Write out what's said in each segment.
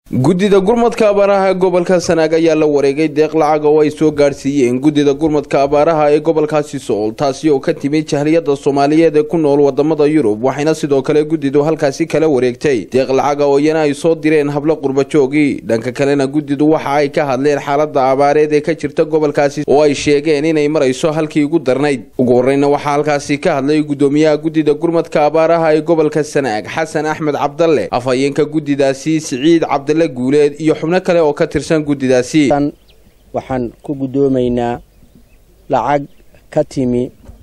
guddida gurmadka abaaraha ee gobolka sanaag ayaa la wareegay deeq lacag oo ay soo gaadhsiiyeen guddida gurmadka abaaraha ee gobolkaasi sool taasi oo ka timid jahliyada soomaaliyeed ee ku nool wadamada yurub waxayna sidoo kale guddidu halkaasi kala wareegtay deeq lacaga oo iyana ay soo direen hablo qurbajoogii dhanka kalena guddidu waxa ay ka hadleen xaalada abaareed ee ka jirta gobolkaasi oo ay sheegeen inay marayso halkii ugu darnayd ugu horeyna waxaa halkaasi ka hadlay guddoomiyaha guddida gurmadka abaaraha ee gobolka sanaag xasan axmed cabdalle afhayeenka guddidaasi siciid cabdile guuleed iyo xubno kale oo ka tirsan guddidaasi waxaan ku guddoomaynaa lacag ka timi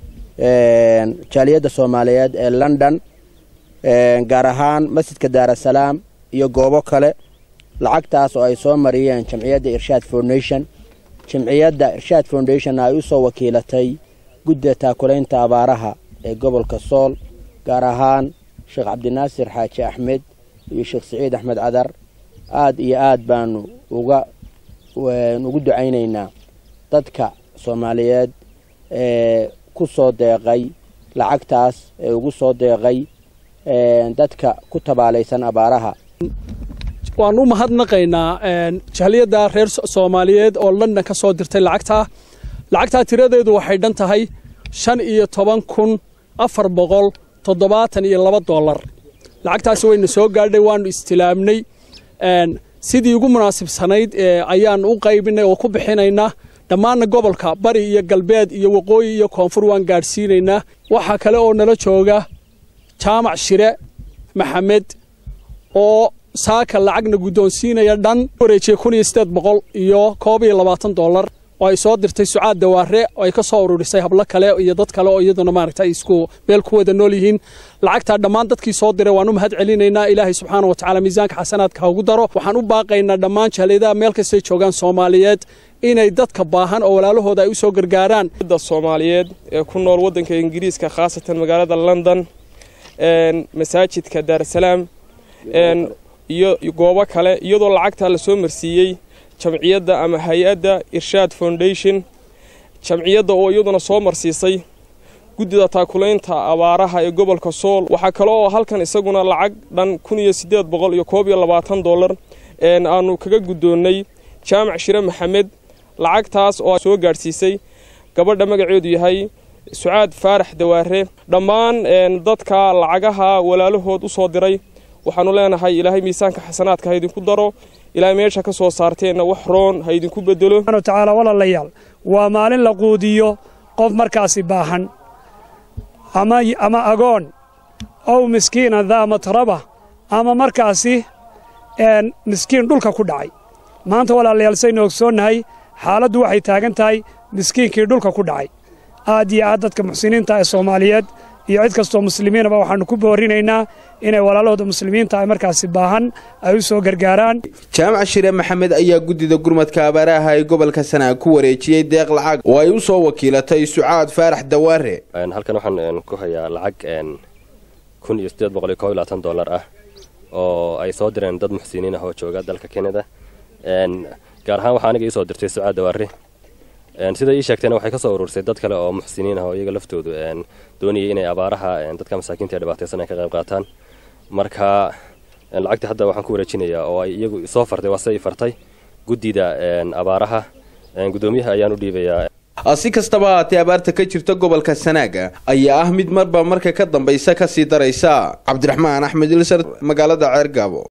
jaaliyadda soomaaliyeed ee london gaar ahaan masjidka daarasalaam iyo goobo kale lacagtaas oo ay soo mariyeen jamciyadda irshaad foundation jamciyadda irshaad foundation ay u soo wakiilatay guddida taakulaynta abaaraha ee gobolka sool gaar ahaan sheekh cabdinaasir xaaji axmed iyo sheekh siciid axmed cadar aada iyo aad baanu uga ugu ducaynaynaa dadka soomaaliyeed ee ku soo deeqay lacagtaas ee ugu soo deeqay dadka ku tabaalaysan abaaraha waan u mahadnaqaynaa jahliyadda reer soomaaliyeed oo london ka soo dirtay lacagtaa lacagtaa tiradeedu waxay dhan tahay shan iyo toban kun afar boqol toddobaatan iyo laba dollar lacagtaasi wayna soo gaadhay waanu istilaamnay sidii ugu munaasibsanayd ayaanu u qaybinay oo ku bixinaynaa dhammaanna gobolka bari iyo galbeed iyo waqooyi iyo koonfur waan gaadhsiinaynaa waxaa kale oo nala jooga jaamac shire maxamed oo saaka lacagna guddoonsiinaya dhan wareejiye kun iyo siddeed boqol iyo koob iyo labaatan dollar oo ay soo dirtay sucaad dawaare oo ay ka soo ururisay hablo kale iyo dad kale oo iyaduna maaragtay isku meel ku wada nool yihiin lacagtaa dhammaan dadkii soo diray waan u mahad celinaynaa ilaahay subxaana wa tacaala miisaanka xasanaadka ha ugu daro waxaan u baaqaynaa dhammaan jaaliyadaha meel kastay joogaan soomaaliyeed inay dadka baahan oo walaalahooda ay u soo gargaaraan da soomaaliyeed ee ku nool waddanka ingiriiska khaasatan magaalada london masaajidka daarasalaam iyo goobo kale iyadoo lacagtaa la soo marsiiyey jamciyadda ama hay-adda irshaad foundation jamciyadda oo iyaduna soo marsiisay guddida taakulaynta abaaraha ee gobolka sool waxaa kale oo halkan isaguna lacag dhan kun iyo siddeed boqol iyo koob iyo labaatan dollar aanu kaga guddoonnay jaamac shire maxamed lacagtaas oo soo gaadhsiisay gabadha magaceedu yahay sucaad faarax dawaare dhammaan dadka lacagaha walaalahood u soo diray waxaanu leenahay ilaahay miisaanka xasanaadka ha idinku daro ilaahay meesha ka soo saarteenna wax roon ha idinku bedelo tacaala walaalayaal waa maalin la quudiyo qof markaasi baahan ama agoon ow miskiina daa matraba ama markaasi miskiin dhulka ku dhacay maanta walaalayaal saynu ogsoonnahay xaaladdu waxay taagan tahay miskiinkii dhulka ku dhacay aad iyo aad dadka muxsiniinta ee soomaaliyeed iyo cid kastoo muslimiinaba waxaannu ku boorinaynaa inay walaalahooda muslimiinta ay markaasi baahan ay u soo gargaaraan jaamac shire maxamed ayaa guddida gurmadka abaaraha ee gobolka sanaag ku wareejiyey deeq lacag oo ay u soo wakiilatay sucaad faarax dawaare halkan waxaan ku hayaa lacag kun iyo siddeed boqol iyo koob iyo labaatan dollar ah oo ay soo direen dad muxsiniin ah oo jooga dalka kanada gaar ahaan waxaa aniga ii soo dirtay sucaad dawaare sida ii sheegtayna waxay ka soo urursay dad kale oo muxsiniin ah oo iyaga laftoodu doonayay inay abaaraha dadka masaakiinta ee dhibaataysan ay ka qayb qaataan marka lacagta hadda waxaan ku wareejinayaa oo ay iyagu soo fartay waa se i fartay guddida abaaraha guddoomiyaha ayaan u dhiibayaa si kastaba haatee abaarta ka jirta gobolka sanaaga ayaa ah mid marba marka ka dambaysa kasii daraysa cabdiraxmaan axmed ilsar magaalada ceergaabo